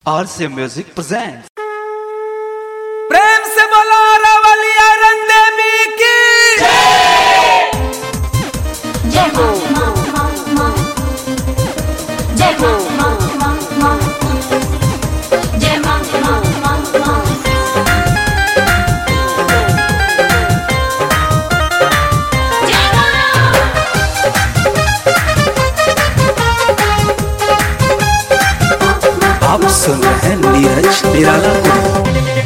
RC Music presents. प्रेम से बोलो रवलिया रंगदेवी की जय हो मां मां मां जय हो मां मां मां जय मां मां मां मां जय मां आप सुन रहे हैं नीरज निराला को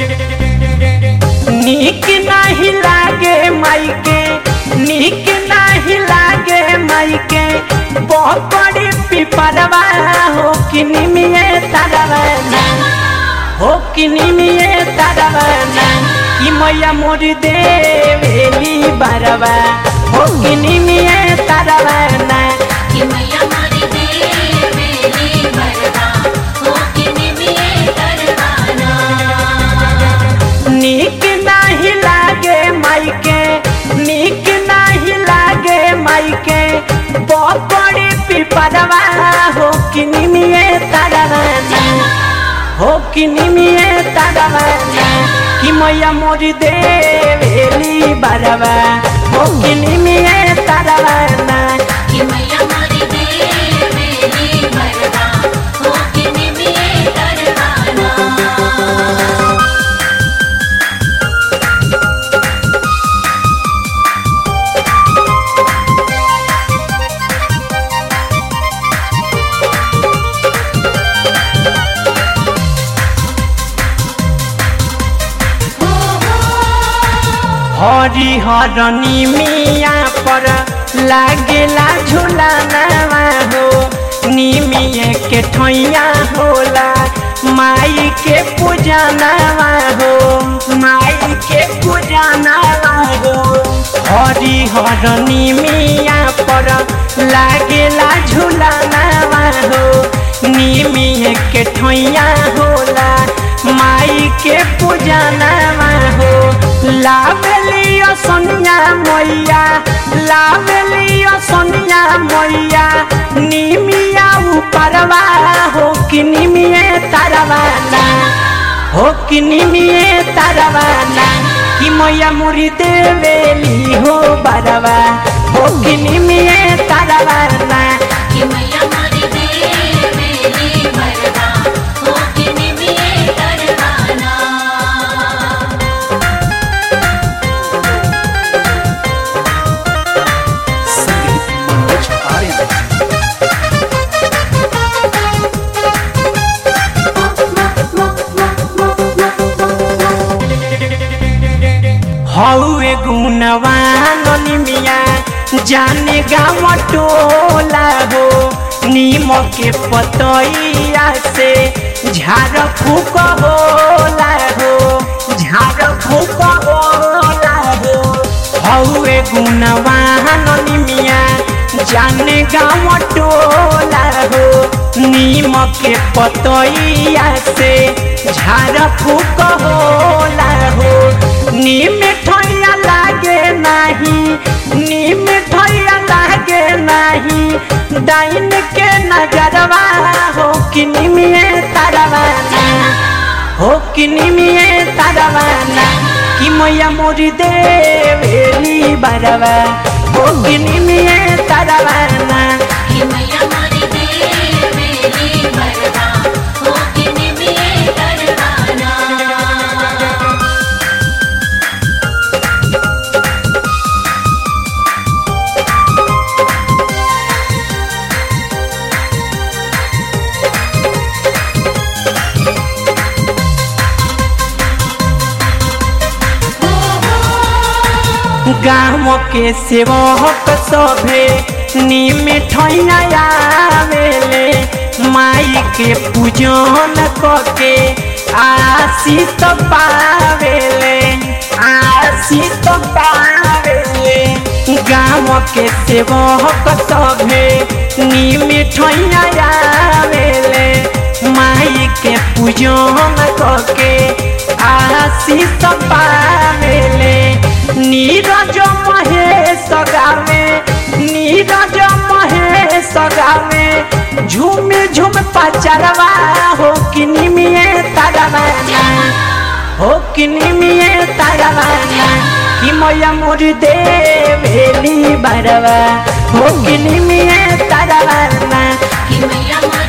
नीक नाही लागे माइके नीक नाही लागे माइके बहुत बड़ी पिपरवा हो कि निमिये तरवना हो कि निमिये तरवना कि मैया मोरी देवेली बरवा हो कि निमिये तरवना कि मैया मारी देवेली बरवा हो कि निमिये करवाना नीक नाही लागे माइके नीक नाही लागे माइके बहुत बड़ी पिपरवा हो कि निमिये तरवना हो कि निमिये तरवना कि मैया मोरी देवेली बरवा हो कि निमिये तरवना कि मैया मारी देवेली बरवा हो कि निमिये करवाना हरी हरनी मिया पर लागेला झुलाना हो निमिये के ठैया होला माई के पूजाना हो माई के पूजाना हो हरी हरनी मिया पर लागेला झुलाना हो निमिये के ठैया होला माई के पूजाना हो लावलियो सोनिया मैया लावलियो सोनिया मैया निमिया ऊपरवा हो कि निमिये तरवाना हो कि निमिये तरवाना कि मैया मुरी देवेली हो बरवा हो कि निमिये तरवाना कि मैया मारी देवेली बरवा हो कि निमिये करवाना संगीत मनोज आर्यन हौए गुणवान निमिया जाने गाँव टोला हो नीम के पतैया से झाड़ फूक होला हो झाड़ फूक होला हो हौए गुणवान निमिया जाने गाँव टोला हो नीम के पतैया से झाड़ फूक होला हो नीम ठैया लागे नाही नीम ठैया लागे नाही डाइन के नजरवा हो कि निमिये तरवाना हो कि निमिये तरवाना कि मैया मोरी देवेली बरवा हो कि निमिये तरवाना कि मैया मारी देवेली बरवा हो कि निमिये करवाना गाँव के सेवक सभे निम ठैया आवेले माई के पूजन करके आशीष पावेले आशीष पावेले गाँव के सेवक सभे निम ठैया आवेले माई के पूजन करके आशीष पावेले नीरज महेश गावे नीरज महेश सगावे झूमे झूम पचरवा हो किनी में तरवाना हो किनी में तरवाना कि मैया मोर दे भेली बरवा हो किनी में तरवाना कि मैया मोर